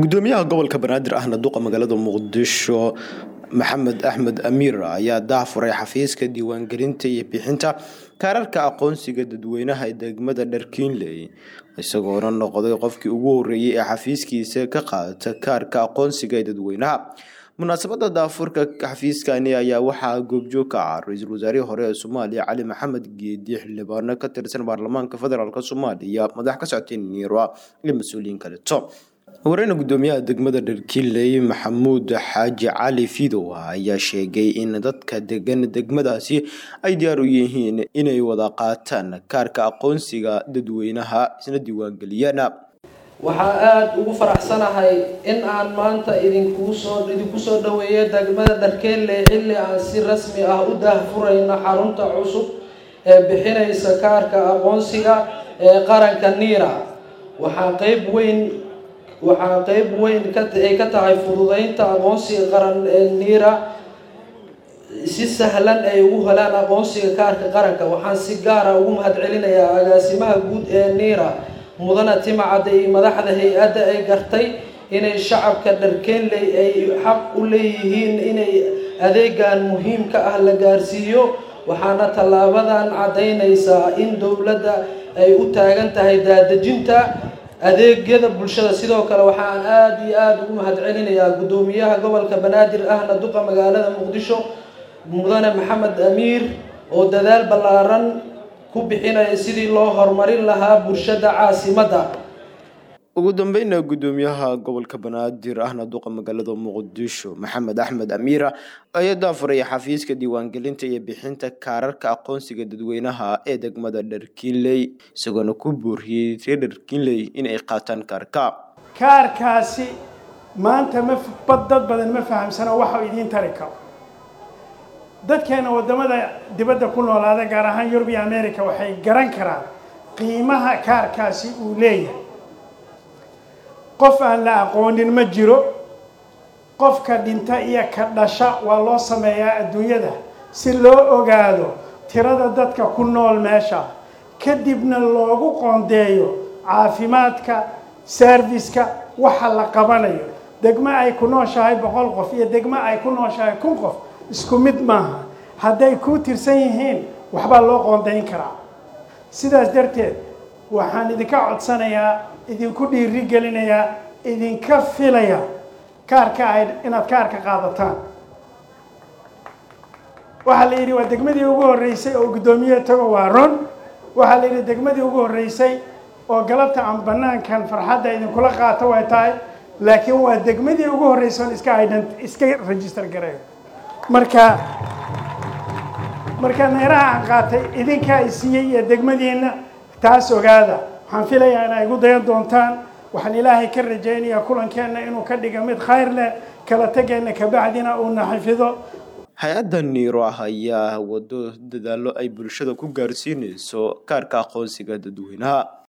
gudoomiyaha gobolka banaadir ahna duqa magaalada muqdisho maxamed axmed amiir ayaa daafuray xafiiska diiwaangelinta iyo bixinta kaararka aqoonsiga dadweynaha ee degmada dharkiinley isagoona noqday qofkii ugu horeeyey ee xafiiskiisa ka qaata kaarka aqoonsiga ee dadweynaha munaasabada daafurka xafiiskani ayaa waxaa goobjoog ka ah ra-iisul wasaarihii hore ee soomaaliya cali maxamed geedi xildhibaano ka tirsan baarlamaanka federaalk soomaaliya madax ka socotay niiro iyo mas-uuliyiin kaleto wareyna gudoomiyaha degmada dharkiinley maxamuud xaaji cali fidow ayaa sheegay in dadka degan degmadaasi ay diyaar u yihiin inay wada qaataan kaarka aqoonsiga dadweynaha isna diiwaangeliyaan waxaa aada ugu faraxsanahay in aan maanta idinkusoo idinku soo dhaweeyo degmada dharkeelle xilli aan si rasmi ah u daahfurayno xarunta cusub ee bixinaysa kaarka aqoonsiga ee qaranka niira waxaa qeyb weyn waxaa qeyb weyn ay ka tahay fududeynta aqoonsiga qaran ee niira si sahlan ay ugu helaan aqoonsiga kaarka qaranka waxaan si gaara ugu mahadcelinayaa agaasimaha guud ee niira mudana timacadda iyo madaxda hay-adda ay gartay inay shacabka dharkeenley ay xaq u leeyihiin inay adeegan muhiimka ah la gaarsiiyo waxaana tallaabadan caddaynaysaa in dowladda ay u taagan tahay daadejinta adeegyada bulshada sidoo kale waxaan aada iyo aada ugu mahadcelinayaa guddoomiyaha gobolka banaadir ahna duqa magaalada muqdisho mudane maxamed amiir oo dadaal ballaaran ku bixinaya sidii loo horumarin lahaa bulshada caasimadda ugu dambeyna gudoomiyaha gobolka banaadir ahna duqa magaalada muqdisho maxamed axmed amiira ayaa daafuraya xafiiska diiwaangelinta iyo bixinta kaararka aqoonsiga dadweynaha ee degmada dharkiinley isagoona ku booriyey reer dharkiinley in ay qaataan kaarka kaarkaasi maanta ma dad badan ma fahamsano waxa idiin tari karo dadkeena waddamada dibadda ku noolaada gaar ahaan yurub iyo america waxay garan karaan qiimaha kaarkaasi uu leeyahay qof aan la aqoonin ma jiro qofka dhinta iyo ka dhasha waa loo sameeyaa adduunyada si loo ogaado tirada dadka ku nool meesha kadibna loogu qoondeeyo caafimaadka serviska waxa la qabanayo degmo ay ku nooshahay boqol qof iyo degmo ay ku nooshahay kun qof isku mid maaha hadday kuu tirsan yihiin waxbaa loo qoondayn karaa sidaas darteed waxaan idinka codsanayaa idinku dhiiri gelinayaa idinka filaya kaarka ay inaad kaarka qaadataan waxaa la yidhi waa degmadii ugu horreysay oo guddoomiye tago waa ron waxaa la yidhi degmadii ugu horreysay oo galabta aan banaankan farxadda idinkula qaato way tahay laakiin waa degmadii ugu horreysay oon iska ident iska register gareeyo marka marka neeraha aan qaatay idinkaa i siiyey iyo degmadiina taas ogaada waxaan filayaa inaa igu dayan doontaan waxaan ilaahay ka rajaynayaa kulankeenna inuu ka dhiga mid khayr leh kala tegeenna kabacdina uuna xafido hay-adda niiro ah ayaa wado dadaalo ay bulshada ku gaarsiinayso kaarka aqoonsiga dadweynaha